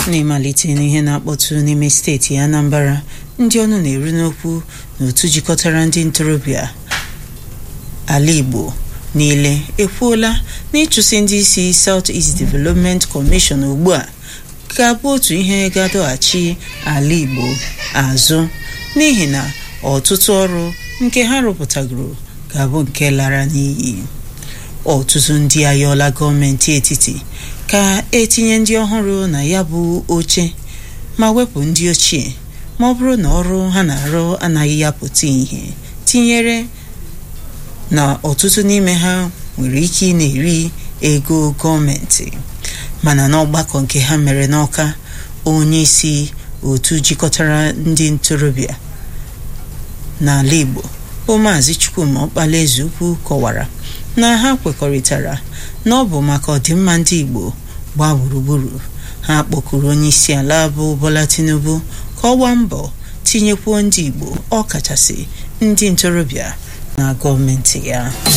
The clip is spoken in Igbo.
n'ịmalite n'ihe na-akpọtụ n'ime steeti Anambra ndị ọnụ na-eru n'okwu n'otu jikọtara ndị ntorobịa ala Igbo niile ekwuola na ịchụsị ndị isi South East Development Commission ugbu a ga-abụ otu ihe ga-adọghachi ala Igbo azụ n'ihi na ọtụtụ ọrụ nke ha rụpụtagoro ga-abụ nke lara n'iyi ọtụtụ ndị ayọla gọọmenti etiti ka etinye ndị ọhụrụ na ya bụ oche ma wepụ ndị ochie ma ọ bụrụ na ọrụ ha na-arụ anaghị ya pụta ihe tinyere na ọtụtụ n'ime ha nwere ike ị na-eri ego gọọmenti mana n'ọgbakọ nke ha mere n'Ọka onye isi otu jikọtara ndị ntorobịa n'ala Igbo bụ Maazị Chukwuma Ọkpala Ezeukwu kọwara na ha kwekọrịtara na ọ bụ maka ọdịmma ndị Igbo gbaa gburugburu ha kpọkuru onye isi ala bụ Bola Tinubu ka ọ gbaa mbọ tinyekwuo ndị Igbo ọ kachasị ndị ntorobịa na gọọmenti ya